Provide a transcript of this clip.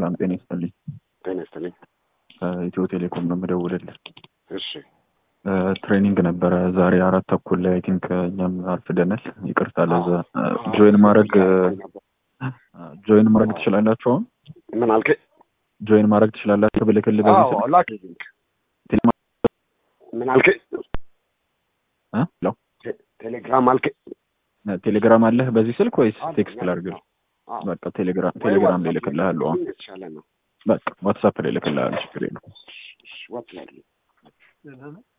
ሰላም ጤና ይስጥልኝ። ጤና ይስጥልኝ። ኢትዮ ቴሌኮም ነው የምደውልልህ። እሺ ትሬኒንግ ነበረ ዛሬ አራት ተኩል ላይ አይ ቲንክ እኛም አርፍደናል። ይቅርታ ለዛ። ጆይን ማድረግ ጆይን ማድረግ ትችላላችሁ? አሁን ምን አልከኝ? ጆይን ማድረግ ትችላላችሁ ብልክልህ በዚህ ስልክ? ላክ ሊንክ። ምን አልከኝ? እ? ሄሎ ቴሌግራም አልከኝ? ቴሌግራም አለህ በዚህ ስልክ ወይስ አለ፣ ቴክስት አለ። ላድርግልህ? አዎ። በቃ ቴሌግራም ወይ ቴሌግራም ላይ ዋትስአፕ እልክልሃለሁ። አሁን የተሻለ ነው። በቃ ዋትሳፕ ላይ እልክልሃለሁ። ችግር የለውም። ዋትስአፕ ላይ